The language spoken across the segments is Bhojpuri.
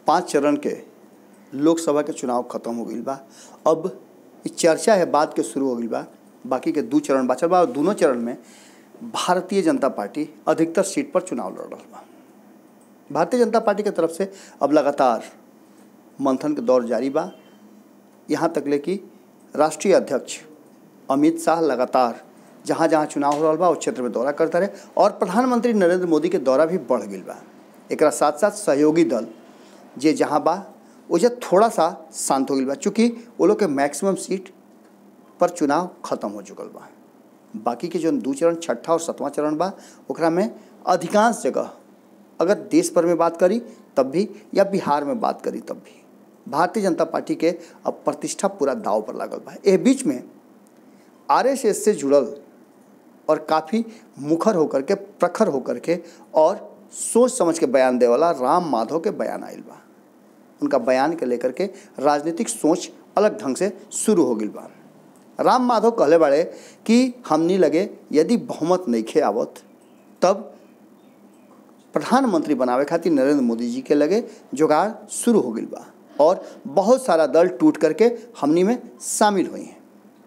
पाँच चरण के लोकसभा के चुनाव खत्म हो गईल बा अब इ चर्चा है बात के शुरू हो गईल बा बाकी के दू चरण बचल बा और दोनों चरण में भारतीय जनता पार्टी अधिकतर सीट पर चुनाव लड़ रहा बा भारतीय जनता पार्टी के तरफ से अब लगातार मंथन के दौर जारी बा यहाँ तक ले कि राष्ट्रीय अध्यक्ष अमित शाह लगातार जहाँ जहाँ चुनाव हो रहा बा उस क्षेत्र में दौरा करता रहे और प्रधानमंत्री नरेंद्र मोदी के दौरा भी बढ़ गई बा एक साथ साथ सहयोगी दल जे जहाँ बा ओजे थोड़ा सा शांत हो गई बा चूँकि वो लोग के मैक्सिमम सीट पर चुनाव खत्म हो चुकल बा बाकी के जो दू चरण छठा और सतवां चरण बा ओकरा में अधिकांश जगह अगर देश भर में बात करी तब भी या बिहार में बात करी तब भी भारतीय जनता पार्टी के अब प्रतिष्ठा पूरा दाव पर लागल बा एह बीच में आरएसएस से जुड़ल और काफ़ी मुखर होकर के प्रखर होकर के और सोच समझ के बयान दे वाला राम माधव के बयान आयल बा उनका बयान के लेकर के राजनीतिक सोच अलग ढंग से शुरू हो गई बा राम माधव कहले बाड़े कि हमनी लगे यदि बहुमत नहीं खे आवत तब प्रधानमंत्री बनावे खातिर नरेंद्र मोदी जी के लगे जुगाड़ शुरू हो गई बा और बहुत सारा दल टूट करके हमनी में शामिल हुई हैं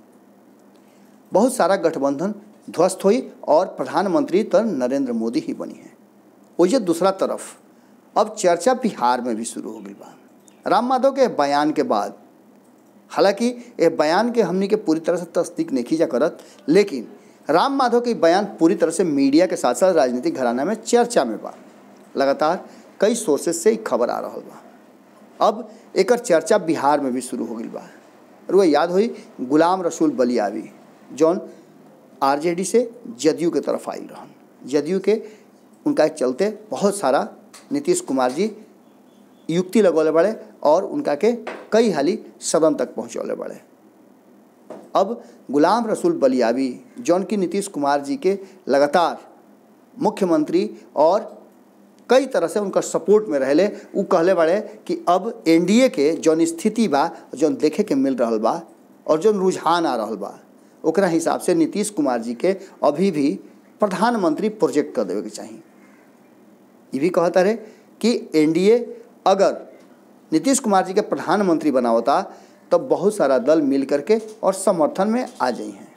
बहुत सारा गठबंधन ध्वस्त हुई और प्रधानमंत्री तो नरेंद्र मोदी ही बनी है वही दूसरा तरफ अब चर्चा बिहार में भी शुरू हो गई बा राम माधव के बयान के बाद हालांकि ये बयान के हमनी के पूरी तरह से तस्दीक नहीं खींचा करत लेकिन राम माधव के बयान पूरी तरह से मीडिया के साथ साथ राजनीतिक घराना में चर्चा में बा लगातार कई सोर्सेज से खबर आ रहा बा अब एक चर्चा बिहार में भी शुरू हो गई बा और वह याद हुई गुलाम रसूल बलियावी जौन आरजेडी से जदयू के तरफ आई रहन जदयू के उनका चलते बहुत सारा नीतीश कुमार जी युक्ति लगौले बड़े और उनका के कई हाली सदन तक पहुँचौले बड़े अब गुलाम रसूल बलियावी जौन की नीतीश कुमार जी के लगातार मुख्यमंत्री और कई तरह से उनका सपोर्ट में रहले उ कहले बड़े कि अब एनडीए के जौन स्थिति बा जौन देखे के मिल रहा बा और जौन रुझान आ रहा बा ओकरा हिसाब से नीतीश कुमार जी के अभी भी प्रधानमंत्री प्रोजेक्ट कर देवे के चाहिए ये भी कहता रहे कि एनडीए अगर नीतीश कुमार जी के प्रधानमंत्री बनावता तब तो बहुत सारा दल मिल करके और समर्थन में आ जाई हैं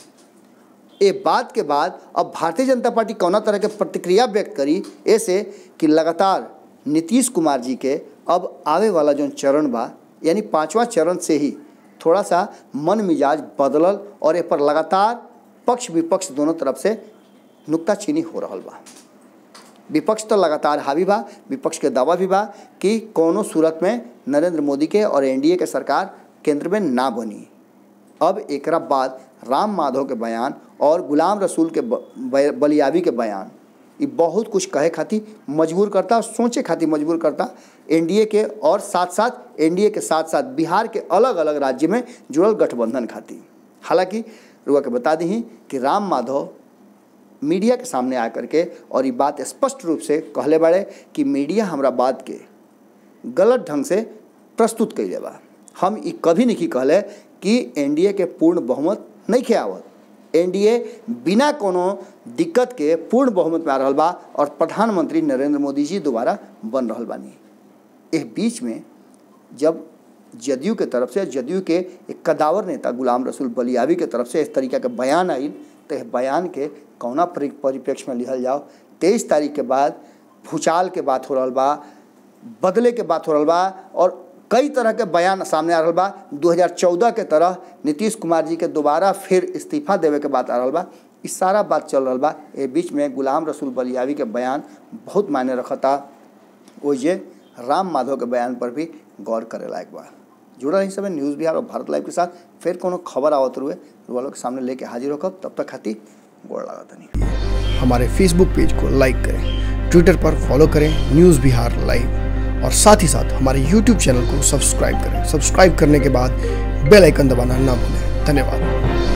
ये बात के बाद अब भारतीय जनता पार्टी कौना तरह के प्रतिक्रिया व्यक्त करी ऐसे कि लगातार नीतीश कुमार जी के अब आवे वाला जो चरण बा यानी पांचवा चरण से ही थोड़ा सा मन मिजाज बदलल और ए पर लगातार पक्ष विपक्ष दोनों तरफ से नुक्ताचीनी हो रहा बा विपक्ष तो लगातार हावी बा विपक्ष के दावा भी बा कि कोनो सूरत में नरेंद्र मोदी के और एनडीए के सरकार केंद्र में ना बनी अब एक बाद राम माधव के बयान और गुलाम रसूल के बलियावी के बयान ये बहुत कुछ कहे खातिर मजबूर करता सोचे खातिर मजबूर करता एनडीए के और साथ साथ एनडीए के साथ साथ बिहार के अलग अलग राज्य में जुड़ल गठबंधन खातिर हालांकि रुआ के बता दी कि राम माधव मीडिया के सामने आ करके और ये बात स्पष्ट रूप से कहले बाड़े कि मीडिया हमरा बात के गलत ढंग से प्रस्तुत कैले बा हम ये कभी नहीं कहले कि एनडीए के पूर्ण बहुमत नहीं खे आवत एनडीए बिना कोनो दिक्कत के पूर्ण बहुमत में आ रहा बा और प्रधानमंत्री नरेंद्र मोदी जी दोबारा बन रहा बानी इस बीच में जब जदयू के तरफ से जदयू के एक कदावर नेता गुलाम रसूल बलियावी के तरफ से इस तरीका के बयान आई तो बयान के कौना परिप्रेक्ष्य में लिखल जाओ तेईस तारीख के बाद भूचाल के बात हो रहा बा बदले के बात हो रहा बा और कई तरह के बयान सामने आ रहा बा 2014 के तरह नीतीश कुमार जी के दोबारा फिर इस्तीफा देवे के बात आ रहा बा इस सारा बात चल रहा बा ए बीच में गुलाम रसूल बलियावी के बयान बहुत मायने रखता ओजे राम माधव के बयान पर भी गौर करे लायक बा जुड़ा रही समय न्यूज़ बिहार और भारत लाइव के साथ फिर कोनो खबर आवत रुए वालों के सामने लेके हाजिर होकर तब तक खाती गोड़ लगा नहीं हमारे फेसबुक पेज को लाइक करें ट्विटर पर फॉलो करें न्यूज़ बिहार लाइव और साथ ही साथ हमारे यूट्यूब चैनल को सब्सक्राइब करें सब्सक्राइब करने के बाद बेल आइकन दबाना ना भूलें धन्यवाद